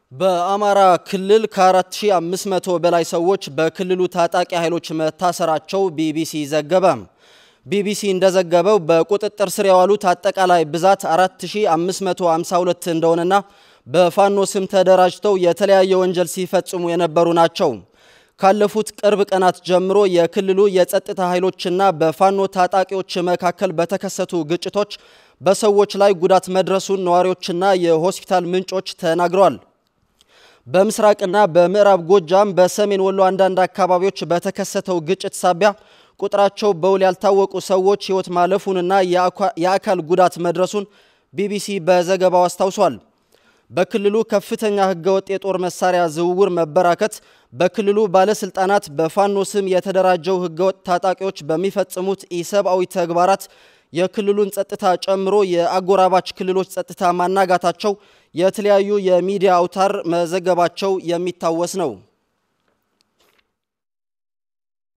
በአማራ ክልል ከ4500 በላይ ሰዎች በክልሉ ታጣቂ ኃይሎች መታሰራቸው ቢቢሲ ዘገበ። ቢቢሲ እንደዘገበው በቁጥጥር ስር የዋሉት አጠቃላይ ብዛት 4552 እንደሆነና በፋኖ ስም ተደራጅተው የተለያየ ወንጀል ሲፈጽሙ የነበሩ ናቸው። ካለፉት ቅርብ ቀናት ጀምሮ የክልሉ የጸጥታ ኃይሎችና በፋኖ ታጣቂዎች መካከል በተከሰቱ ግጭቶች በሰዎች ላይ ጉዳት መድረሱን ነዋሪዎችና የሆስፒታል ምንጮች ተናግረዋል። በምስራቅና በምዕራብ ጎጃም፣ በሰሜን ወሎ አንዳንድ አካባቢዎች በተከሰተው ግጭት ሳቢያ ቁጥራቸው በውል ያልታወቁ ሰዎች ሕይወት ማለፉንና የአካል ጉዳት መድረሱን ቢቢሲ በዘገባው አስታውሷል። በክልሉ ከፍተኛ ሕገወጥ የጦር መሳሪያ ዝውውር መበራከት በክልሉ ባለስልጣናት በፋኖ ስም የተደራጀው ሕገወጥ ታጣቂዎች በሚፈጽሙት ኢሰብአዊ ተግባራት የክልሉን ጸጥታ ጨምሮ የአጎራባች ክልሎች ጸጥታ ማናጋታቸው የተለያዩ የሚዲያ አውታር መዘገባቸው የሚታወስ ነው።